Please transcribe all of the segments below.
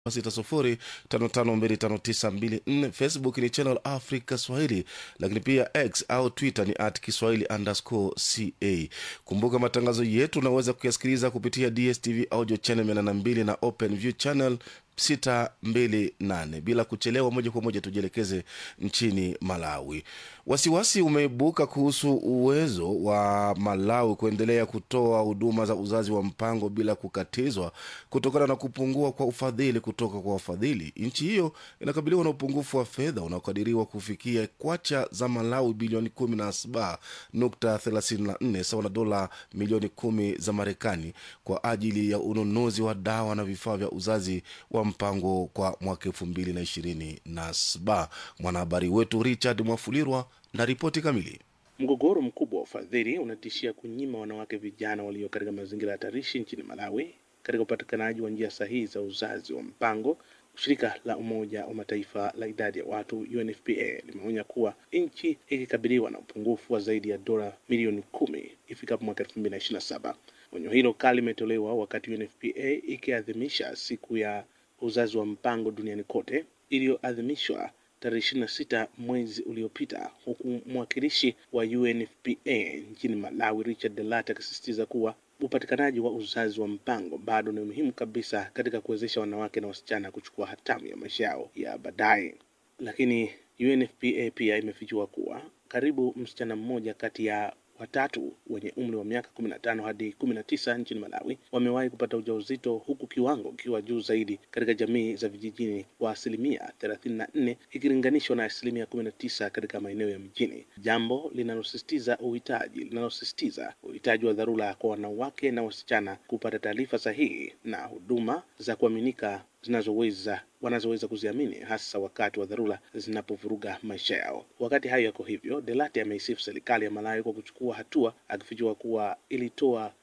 sita sufuri tano tano mbili tano tisa mbili nne facebook ni channel africa swahili lakini pia x au twitter ni at kiswahili underscore ca kumbuka matangazo yetu unaweza kuyasikiliza kupitia dstv audio channel mia nane mbili na open view channel 628 bila kuchelewa moja kwa moja tujielekeze nchini malawi wasiwasi umeibuka kuhusu uwezo wa malawi kuendelea kutoa huduma za uzazi wa mpango bila kukatizwa kutokana na kupungua kwa ufadhili kutoka kwa wafadhili nchi hiyo inakabiliwa na upungufu wa fedha unaokadiriwa kufikia kwacha za malawi bilioni 17.34 sawa na dola milioni kumi za marekani kwa ajili ya ununuzi wa dawa na vifaa vya uzazi wa mpango kwa mwaka elfu mbili na ishirini na saba mwanahabari wetu richard mwafulirwa na ripoti kamili Mgogoro mkubwa wa ufadhili unatishia kunyima wanawake vijana walio katika mazingira hatarishi nchini Malawi katika upatikanaji wa njia sahihi za uzazi wa mpango. Shirika la Umoja wa Mataifa la idadi ya watu UNFPA limeonya kuwa nchi ikikabiliwa na upungufu wa zaidi ya dola milioni kumi ifikapo mwaka elfu mbili na ishirini na saba. Onyo hilo kali limetolewa wakati UNFPA ikiadhimisha siku ya uzazi wa mpango duniani kote iliyoadhimishwa tarehe ishirini na sita mwezi uliopita, huku mwakilishi wa UNFPA nchini Malawi Richard Delata akisisitiza kuwa upatikanaji wa uzazi wa mpango bado ni muhimu kabisa katika kuwezesha wanawake na wasichana kuchukua hatamu ya maisha yao ya baadaye. Lakini UNFPA pia imefichua kuwa karibu msichana mmoja kati ya watatu wenye umri wa miaka kumi na tano hadi kumi na tisa nchini Malawi wamewahi kupata ujauzito huku kiwango kikiwa juu zaidi katika jamii za vijijini kwa asilimia thelathini na nne ikilinganishwa na asilimia kumi na tisa katika maeneo ya mjini, jambo linalosisitiza uhitaji linalosisitiza uhitaji wa dharura kwa wanawake na wasichana kupata taarifa sahihi na huduma za kuaminika zinazoweza wanazoweza kuziamini hasa wakati wa dharura zinapovuruga maisha yao. Wakati hayo yako hivyo, Delate ameisifu serikali ya Malawi kwa kuchukua hatua, akifichua kuwa ilitoa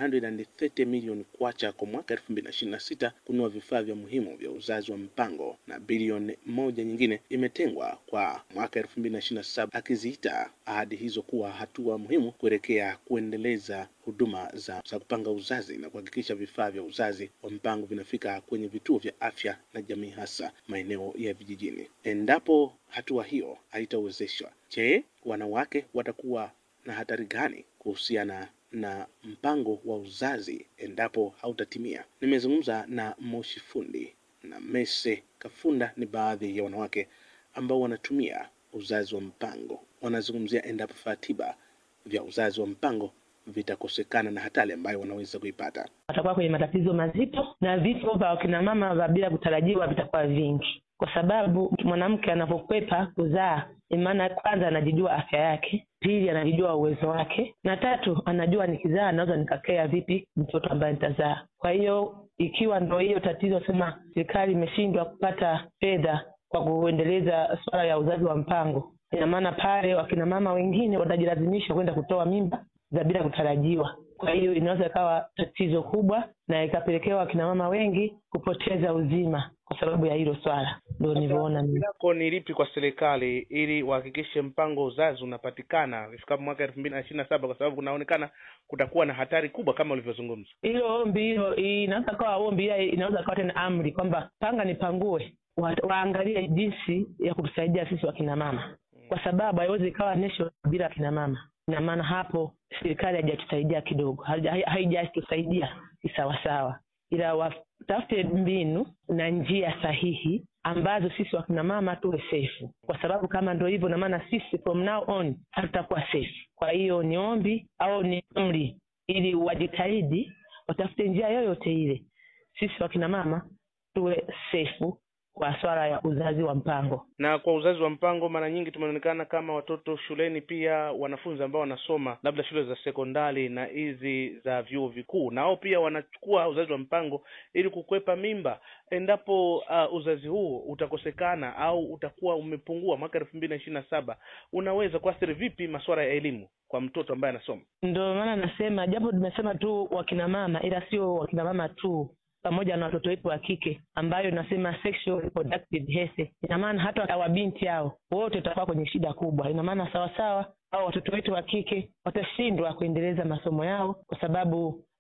730 milioni kwacha kwa mwaka elfu mbili na ishirini na sita kununua vifaa vya muhimu vya uzazi wa mpango na bilioni moja nyingine imetengwa kwa mwaka elfu mbili na ishirini na saba akiziita ahadi hizo kuwa hatua muhimu kuelekea kuendeleza huduma za, za kupanga uzazi na kuhakikisha vifaa vya uzazi wa mpango vinafika kwenye vituo vya afya na jamii, hasa maeneo ya vijijini. Endapo hatua hiyo haitawezeshwa, je, wanawake watakuwa na hatari gani kuhusiana na mpango wa uzazi endapo hautatimia? Nimezungumza na Moshi Fundi na Mese Kafunda, ni baadhi ya wanawake ambao wanatumia uzazi wa mpango. Wanazungumzia endapo vifaa tiba vya uzazi wa mpango vitakosekana na hatari ambayo wanaweza kuipata. watakuwa kwenye matatizo mazito na vifo vya wakina mama vya bila kutarajiwa vitakuwa vingi, kwa sababu mwanamke anapokwepa kuzaa, maana kwanza anajijua afya yake, pili anajijua uwezo wake, na tatu anajua nikizaa naweza nikakea vipi mtoto ambaye nitazaa. Kwa hiyo ikiwa ndo hiyo tatizo, sema serikali imeshindwa kupata fedha kwa kuendeleza suala ya uzazi wa mpango, ina maana pale wakina mama wengine watajilazimisha kwenda kutoa mimba za bila kutarajiwa. Kwa hiyo inaweza ikawa tatizo kubwa na ikapelekewa wakina mama wengi kupoteza uzima kwa sababu ya hilo swala. Ndio nilivyoona mimi. lako ni lipi kwa serikali ili wahakikishe mpango wa uzazi unapatikana ifikapo mwaka elfu mbili na ishirini na saba kwa sababu kunaonekana kutakuwa na hatari kubwa kama ulivyozungumza. Hilo ombi hilo inaweza kawa ombi, ila inaweza kawa tena amri kwamba panga nipangue, wa, waangalie jinsi ya kutusaidia sisi wakina mama, kwa sababu haiwezi ikawa nation bila akina mama. Ina maana hapo serikali haijatusaidia kidogo, haija- haijatusaidia kisawasawa, ila watafute mbinu na njia sahihi ambazo sisi wakina mama tuwe safe, kwa sababu kama ndo hivyo, na maana sisi from now on hatutakuwa safe. Kwa hiyo ni ombi au ni amri, ili wajitahidi watafute njia yoyote ile, sisi wakina mama tuwe safe kwa swala ya uzazi wa mpango. Na kwa uzazi wa mpango, mara nyingi tumeonekana kama watoto shuleni, pia wanafunzi ambao wanasoma labda shule za sekondari na hizi za vyuo vikuu, nao pia wanachukua uzazi wa mpango ili kukwepa mimba. Endapo uh, uzazi huu utakosekana au utakuwa umepungua mwaka elfu mbili na ishirini na saba, unaweza kuathiri vipi masuala ya elimu kwa mtoto ambaye anasoma? Ndio maana nasema, japo tumesema tu wakina mama, ila sio wakina mama tu, pamoja na watoto wetu wa kike, ambayo nasema sexual reproductive health. Ina maana hata wabinti hao wote tutakuwa kwenye shida kubwa. Ina maana sawasawa, au watoto wetu wa kike watashindwa kuendeleza masomo yao kwa sababu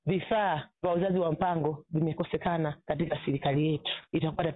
vifaa vya uzazi wa mpango vimekosekana katika serikali yetu, itakuwa